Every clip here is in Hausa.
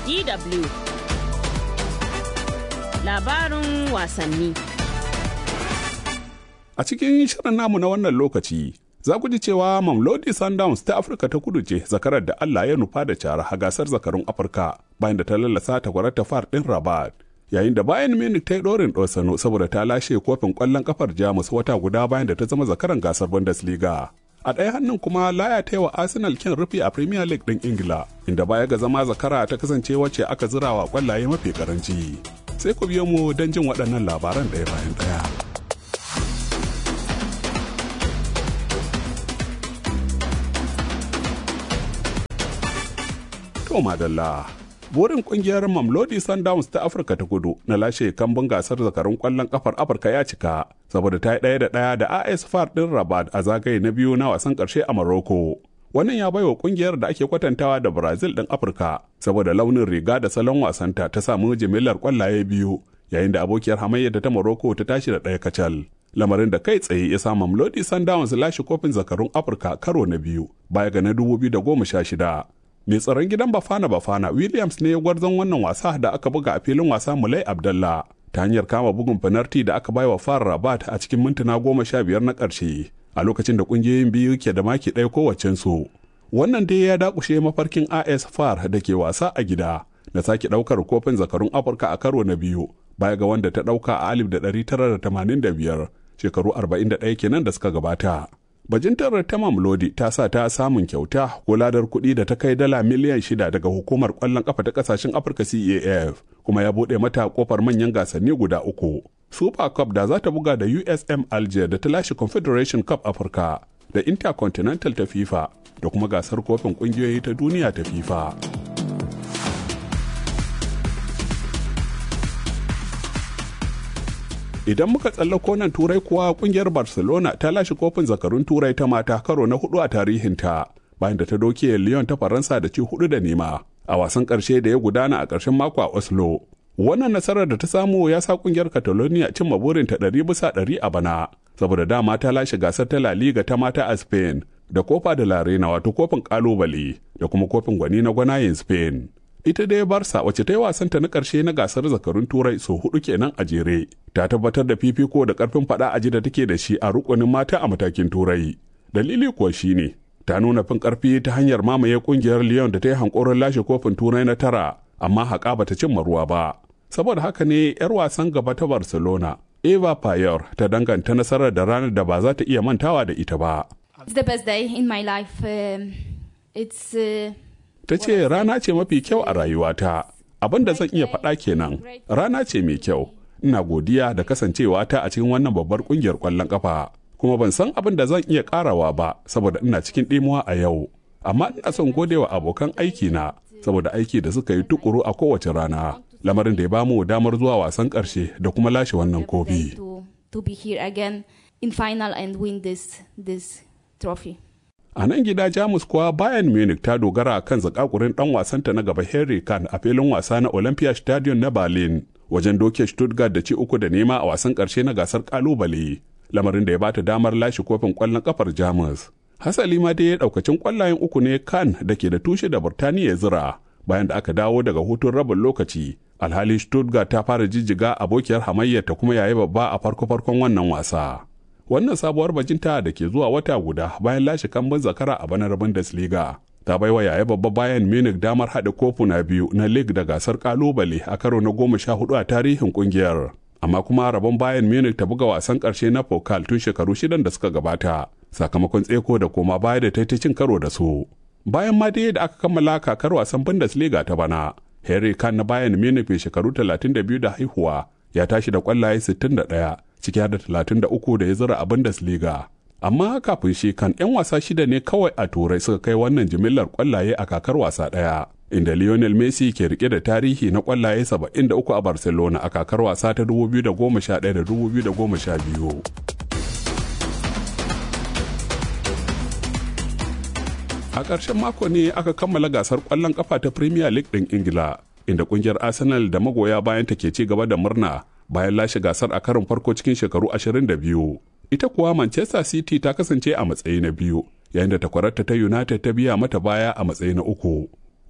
DW Labarin wasanni A cikin shirin namu na wannan lokaci, za ku ji cewa Mamlodi Sundowns ta Afirka ta kudu ce zakarar da Allah ya nufa da cara a gasar zakarun Afirka bayan da ta lallasa ta ta far ɗin Rabat. Yayin da bayan Munich ta yi ɗorin ɗosano saboda ta lashe kofin ƙwallon kafar Jamus wata guda bayan da ta zama zakaran gasar Bundesliga. A ɗaya hannun kuma Laya ta yi wa Arsenal kin rufi a Premier League ɗin Ingila, inda baya ga zama zakara ta kasance wacce aka zira wa ƙwallaye mafi karanci. Sai ku biyo mu don jin waɗannan labaran ɗaya bayan ɗaya. To madalla. Burin kungiyar Mamlodi Sundowns ta Afirka ta kudu na lashe kambun gasar zakarun kwallon kafar Afirka ya cika saboda ta yi ɗaya da ɗaya da AS FAR ɗin Rabat a zagaye na biyu na wasan ƙarshe a Morocco. Wannan ya baiwa kungiyar da ake kwatantawa da Brazil ɗin Afirka saboda launin riga da salon wasanta ta samu jimillar kwallaye biyu yayin da abokiyar hamayyar da ta Morocco ta tashi da ɗaya kacal. Lamarin da kai tsaye ya sa Mamlodi Sundowns lashe kofin zakarun Afirka karo na biyu baya ga na 2016. mai tsaron gidan bafana bafana williams ne gwarzon wannan wasa da aka buga a filin wasa mulai abdallah ta hanyar kama bugun fanarti da aka baiwa far rabat a cikin mintuna goma sha biyar na ƙarshe a lokacin da ƙungiyoyin biyu ke da maki ɗaya kowacensu wannan dai ya dakushe mafarkin as far da ke wasa a gida na sake ɗaukar kofin zakarun afirka a karo na biyu baya ga wanda ta ɗauka a alif da ɗari tara da tamanin da biyar shekaru arba'in da ɗaya kenan da suka gabata bajintar ta mamlodi ta sa ta samun kyauta ko ladar kuɗi da ta kai dala miliyan shida daga hukumar ƙwallon ƙafa ta ƙasashen afirka caf kuma ya buɗe mata ƙofar manyan gasanni guda uku super cup da za ta buga da usm alger da ta lashe confederation cup afirka da intercontinental ta fifa da kuma gasar kofin ƙungiyoyi ta duniya ta fifa idan muka tsallako nan turai kuwa kungiyar barcelona ta lashe kofin zakarun turai ta mata karo na hudu a tarihinta bayan da ta doke lyon ta faransa da ci hudu da nema a wasan karshe da ya gudana a karshen mako a oslo wannan nasarar da ta samu ya sa kungiyar catalonia cimma burinta ɗari bisa ɗari a bana saboda dama ta lashe gasar ta la liga ta mata a spain da kofa da larena wato kofin kalubale da kuma kofin gwani na gwanayen spain ita dai barsa wacce ta yi wasanta na ƙarshe na gasar zakarun turai sau hudu kenan a jere ta tabbatar da fifiko da ƙarfin faɗa aji da take da shi a rukunin mata a matakin turai dalili kuwa shine ta nuna fin ƙarfi ta hanyar mamaye ƙungiyar lyon da ta yi hankoron lashe kofin turai na tara amma haƙa bata cimma ruwa ba saboda haka ne 'yar wasan gaba ta barcelona eva payor ta danganta nasarar da ranar da ba za ta iya mantawa da ita ba It's the best day in my life. Um, it's uh, ta ce rana ce mafi kyau a rayuwata abin da zan iya faɗa kenan rana ce mai kyau ina godiya da kasancewa ta a cikin wannan babbar kungiyar ƙwallon ƙafa kuma ban san abin da zan iya ƙarawa ba saboda ina cikin ɗimuwa a yau amma ina son godewa abokan aiki na saboda aiki da suka yi tukuru a kowace rana lamarin da ya bamu damar zuwa wasan ƙarshe da kuma lashe wannan kofi to, to be here again in final and win this this trophy. A nan gida Jamus kuwa Bayern Munich ta dogara kan zakakurin dan wasanta na gaba Harry Kane a filin wasa na Olympia Stadium na Berlin wajen doke Stuttgart da ci uku da nema a wasan karshe na gasar kalubale lamarin da ya bata damar lashe kofin kwallon kafar Jamus. Hasali ma dai daukacin kwallayen uku ne Kane da ke da tushe da Burtaniya ya zira bayan da aka dawo daga hutun rabin lokaci. Alhali Stuttgart ta fara jijjiga abokiyar hamayyar ta kuma yayi babba a farko-farkon wannan wasa. wannan sabuwar bajinta da ke zuwa wata guda bayan lashe kambun zakara a banar Bundesliga. Ta baiwa yaya babba bayan Munich damar haɗa kofuna biyu na League da gasar kalubale a karo na goma sha hudu a tarihin kungiyar. Amma kuma rabon bayan Munich ta buga wasan ƙarshe na Pokal tun shekaru shidan da suka gabata, sakamakon tseko da koma baya da ta cin karo da su. Bayan ma dai da aka kammala kakar wasan Bundesliga ta bana, Harry Kane na bayan Munich mai shekaru 32 da haihuwa ya tashi da kwallaye 61 ciki da 33 da ya zira a Bundesliga. Amma kafin shi kan 'yan wasa shida ne kawai a turai suka kai wannan jimillar kwallaye a kakar wasa ɗaya. Inda Lionel Messi ke rike da tarihi na kwallaye 73 a Barcelona a kakar wasa ta 2011 da 2012. A ƙarshen mako ne aka kammala gasar ƙwallon ƙafa ta Premier League ɗin Ingila, inda ƙungiyar Arsenal da magoya bayan ta ke ci gaba da murna bayan lashe gasar a karin farko cikin shekaru 22. Ita kuwa Manchester City ta kasance a matsayi na biyu, yayin da takwararta ta United ta biya mata baya a matsayi na uku.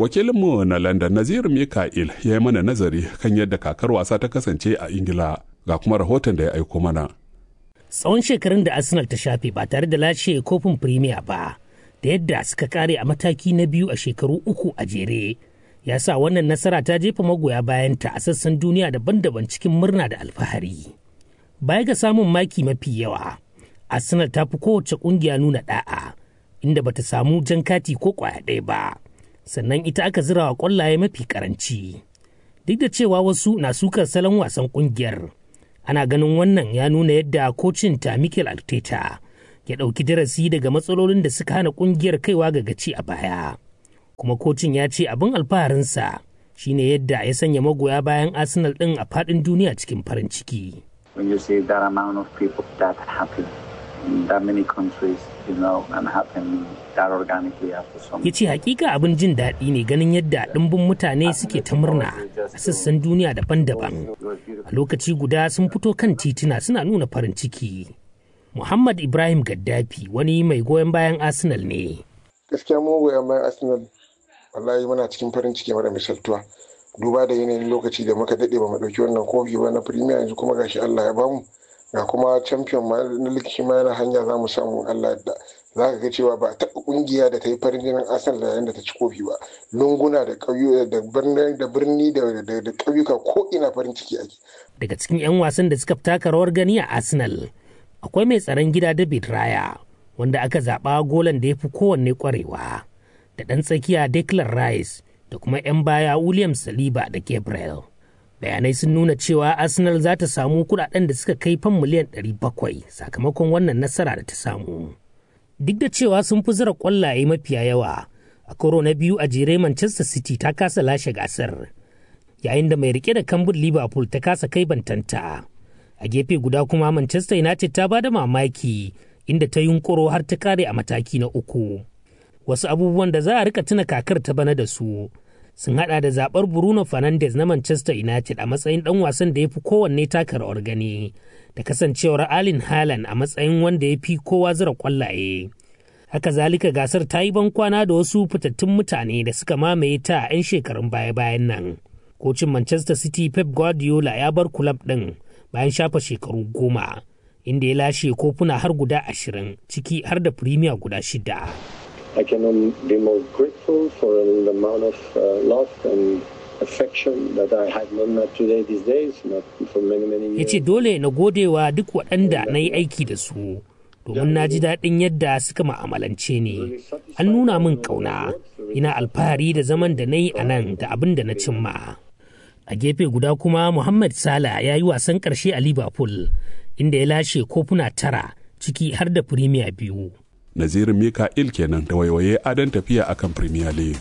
wakilinmu na london nazir mika'il ya yi mana nazari kan yadda kakar wasa ta kasance a ingila ga kuma rahoton da ya aiko mana tsawon shekarun da arsenal ta shafe ba tare da lashe kofin premier ba da yadda suka kare a mataki na biyu a shekaru uku a jere ya sa wannan nasara ta jefa magoya bayanta a sassan duniya daban-daban cikin murna da alfahari baya ga samun maki mafi yawa arsenal ta fi kowace kungiya nuna da'a inda bata samu jan kati ko kwaya ɗaya ba sannan ita aka zira wa kwallaye mafi karanci duk da cewa wasu na sukar salon wasan kungiyar ana ganin wannan ya nuna yadda kocin ta mikel arteta ya ɗauki darasi daga matsalolin da suka hana kungiyar kaiwa ga gaci a baya kuma kocin ya ce abin alfaharinsa shine yadda ya sanya magoya bayan arsenal ɗin a faɗin duniya cikin farin ciki when you see that amount of people that happy in that many countries, you know, and happen that organically after some. ya ce hakika abin jin daɗi ne ganin yadda ɗimbin mutane suke ta murna a sassan duniya daban-daban a lokaci guda sun fito kan tituna suna nuna farin ciki muhammad ibrahim gaddafi wani mai goyon bayan arsenal ne gaskiya mu goyon bayan arsenal wallahi muna cikin farin ciki mara misaltuwa duba da yanayin lokaci da muka daɗe ba mu ɗauki wannan kofi ba na premier yanzu kuma gashi allah ya bamu ga kuma champion ma na likiki ma yana hanya za mu samu allah da za ka ga cewa ba a taɓa ƙungiya da ta yi farin jinin arsenal da yayin da ta ci kofi ba lunguna da ƙauyu da birni da birni da ƙauyuka ko ina farin ciki ake daga cikin 'yan wasan da suka taka rawar gani a arsenal akwai mai tsaron gida david raya wanda aka zaɓa golan da ya fi kowanne ƙwarewa da ɗan tsakiya declan rice da kuma 'yan baya william saliba da gabriel bayanai sun nuna cewa arsenal za ta samu kudaden da suka kai fan miliyan 700 sakamakon wannan nasara da ta samu duk da cewa sun fi zira kwallaye mafiya yawa a karo na biyu a jere manchester city ta kasa lashe gasar yayin da mai rike da kambun liverpool ta kasa kai bantanta a gefe guda kuma manchester united ta bada mamaki inda ta yunkuro har ta kare a mataki na uku wasu abubuwan da za a rika tuna kakar ta bana da su sun hada da zabar Bruno Fernandes na Manchester United a matsayin dan wasan da ya fi kowanne taka rawar gani da kasancewar Alin Haaland a matsayin wanda ya fi kowa zira kwallaye. Haka zalika gasar ta yi bankwana da wasu fitattun mutane da suka mamaye ta a 'yan shekarun baya-bayan nan. Kocin Manchester City Pep Guardiola ya bar kulab ɗin bayan shafa shekaru goma, inda ya lashe kofuna har guda ashirin ciki har da Premier guda shida. I cannot be more grateful for the amount of uh, love and affection that I had not met today these days, not for many, many ya years. ce dole na godewa duk waɗanda na yi aiki da su domin na ji daɗin yadda suka ma'amalance ni an nuna min ƙauna ina alfahari da zaman da na yi a nan da abin da na cimma a gefe guda kuma muhammad sala ya yi wasan ƙarshe a liverpool inda ya lashe kofuna tara ciki har da firimiya biyu nazirin mika'il kenan da waiwaye adon tafiya akan premier league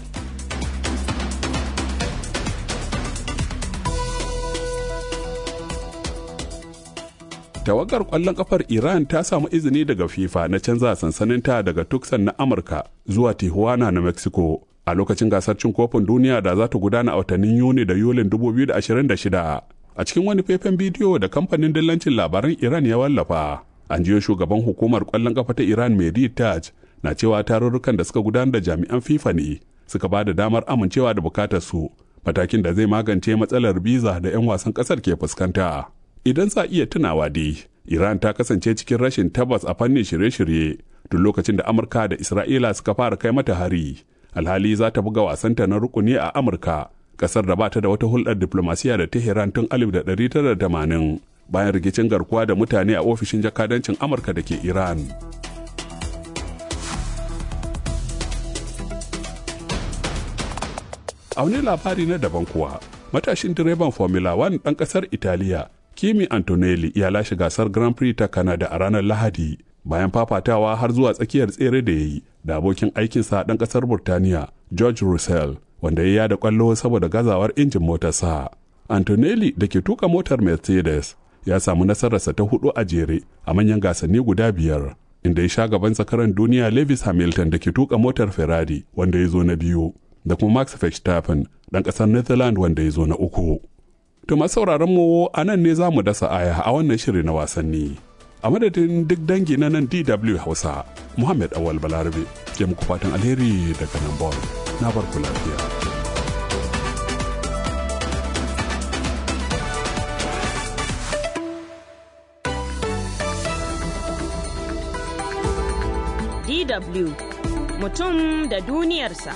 tawagar kwallon kafar iran ta samu izini daga fifa na canza sansaninta daga tucson na amurka zuwa tijuana na mexico a lokacin gasar cin kofin duniya da za ta gudana a watannin yuni da yulin 2026 a cikin wani faifan bidiyo da kamfanin dillancin labaran iran ya wallafa an jiyo shugaban hukumar kwallon kafa ta iran mehdi taj na cewa tarurrukan da suka gudanar da jami'an fifa ne suka ba da damar amincewa da bukatar su matakin da zai magance matsalar biza da 'yan wasan kasar ke fuskanta idan za iya tunawa dai iran ta kasance cikin rashin tabbas a fannin shirye-shirye tun lokacin da amurka da isra'ila suka fara kai mata hari alhali za ta buga wasanta na rukuni a amurka kasar da ba ta da wata hulɗar diplomasiya da tehran tun 1980 bayan rikicin garkuwa da mutane a ofishin jakadancin amurka da ke iran a wani labari na daban kuwa matashin direban formula 1 ɗan ƙasar italiya kimi antonelli ya lashe gasar grand prix ta canada a ranar lahadi bayan fafatawa har zuwa tsakiyar tsere da ya yi da abokin aikinsa ɗan ƙasar burtaniya george russell wanda ya yada kwallo saboda gazawar injin motarsa antonelli da ke tuka motar mercedes ya samu nasararsa ta hudu a jere a manyan gasanni guda biyar inda ya sha gaban zakaran duniya lewis hamilton da ke tuka motar ferrari wanda ya zo na biyu da kuma max verstappen ɗan ƙasar netherlands wanda ya zo na uku to masu sauraron mu a nan ne za mu dasa aya a wannan shiri na wasanni a madadin duk dangi na nan dw hausa muhammad awal balarabe ke muku fatan alheri daga nan bon na barku lafiya DW mutum da duniyarsa.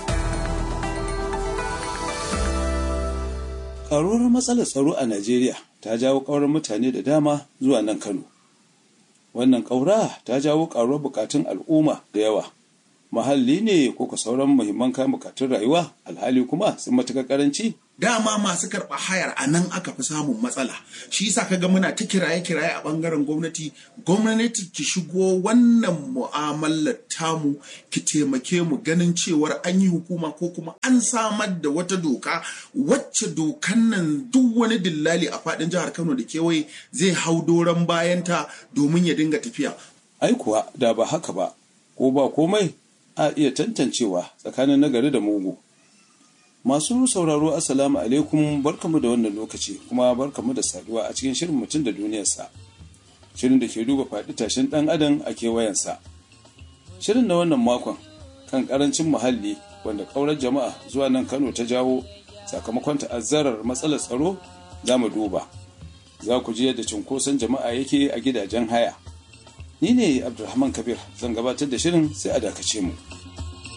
Ƙaruwar matsalar tsaro a Najeriya ta jawo ƙaurar mutane da dama zuwa nan Kano. Wannan ƙaura ta jawo ƙaruwar buƙatun al'umma da yawa. Mahalli ne ko ka sauran muhimman kayan buƙatun rayuwa alhali kuma sun matuƙar ƙaranci dama masu karɓa hayar a nan aka fi samun matsala shi yasa kaga muna ta kiraye kiraye a ɓangaren gwamnati gwamnati ki shigo wannan mu'amalar tamu ki taimake mu ganin cewar an yi hukuma ko kuma an samar da wata doka wacce dokan nan duk wani dillali a faɗin jihar kano da kewaye zai hau doron bayanta domin ya dinga tafiya ai kuwa da ba haka ba ko ba komai a iya tantancewa tsakanin nagari da mugu Masu sauraro Assalamu alaikum barkamu da wannan lokaci kuma barkamu da saduwa a cikin shirin mutum da duniyarsa. Shirin da ke duba faɗi tashin ɗan adam a kewayensa. Shirin na wannan makon kan ƙarancin muhalli wanda ƙaurar jama'a zuwa nan Kano ta jawo sakamakon ta'azzarar matsalar tsaro za mu duba. Za ku ji yadda cunkoson jama'a yake a gidajen haya. Ni ne Abdulrahman Kabir zan gabatar da shirin sai a dakace mu.